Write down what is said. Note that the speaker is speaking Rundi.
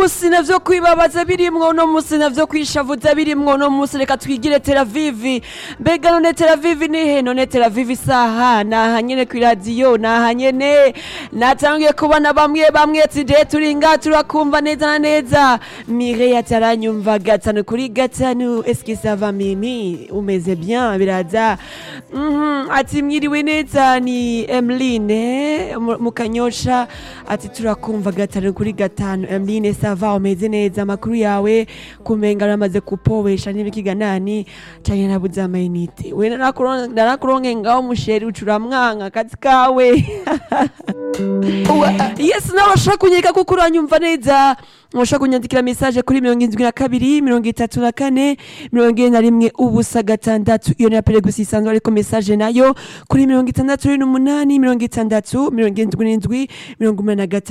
musi navyo kwibabaza birimwo uno musi navyo kwishavuza birimwo uno musi reka twigire Tel Aviv mbega none Tel Aviv ni he none Tel Aviv isaha naha nyene kw'iradiyo naha nyene natangiye kubona bamwe bamwe ati je turi nga turakumva neza na neza Mireille ataranyumva gatanu kuri gatanu est-ce que ça va Mimi umeze bien biraza Mhm, ati mwiriwe neza ni Emeline mu- mukanyosha ati turakumva gatanu kuri gatanu Emeline sava umeze neza amakuru yawe kumenga aramaze kupowesha n'ibikiganani canke nabuze amayinite we narakuron- narakuronke ngaho musheri ucuramwanka akazi kawe yes nawe urashobora kunyereka kuko uranyumva neza urashobora kunyandikira message kuri mirongo indwi na kabiri mirongo itatu na kane mirongo ine na rimwe ubusa gatandatu iyo ni apele gusa isanzwe ariko message nayo kuri mirongo itandatu n'umunani mirongo itandatu mirongo indwi n'indwi mirongo umunani na gatanu